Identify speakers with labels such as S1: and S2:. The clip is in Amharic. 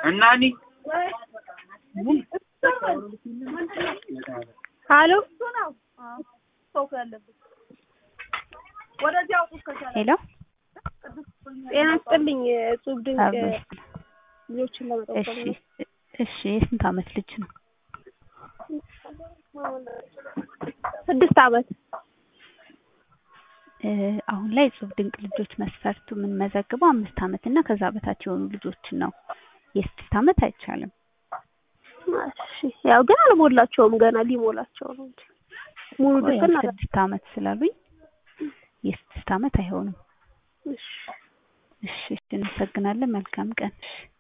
S1: እናኒ
S2: ሀሎ
S3: ሄሎ
S2: ጤና ይስጥልኝ። እጹብ ድንቅ
S3: አብሮሽ
S2: ልጆችን ለመጠቆም
S3: እሺ
S2: ነው።
S3: እሺ የስንት አመት ልጅ ነው?
S2: ስድስት አመት
S3: እ አሁን ላይ እጹብ ድንቅ ልጆች መስፈርቱ የምንመዘግበው አምስት አመት እና ከዛ በታች የሆኑ ልጆችን ነው። የስድስት አመት አይቻልም።
S2: እሺ ያው ግን አልሞላቸውም ገና ሊሞላቸው ነው እንጂ ሙሉ
S3: ያው
S2: ድፍን አለ።
S3: ስድስት አመት ስላሉኝ የስድስት አመት አይሆንም።
S2: እሺ
S3: እሺ እሺ፣ እናመሰግናለን። መልካም ቀን። እሺ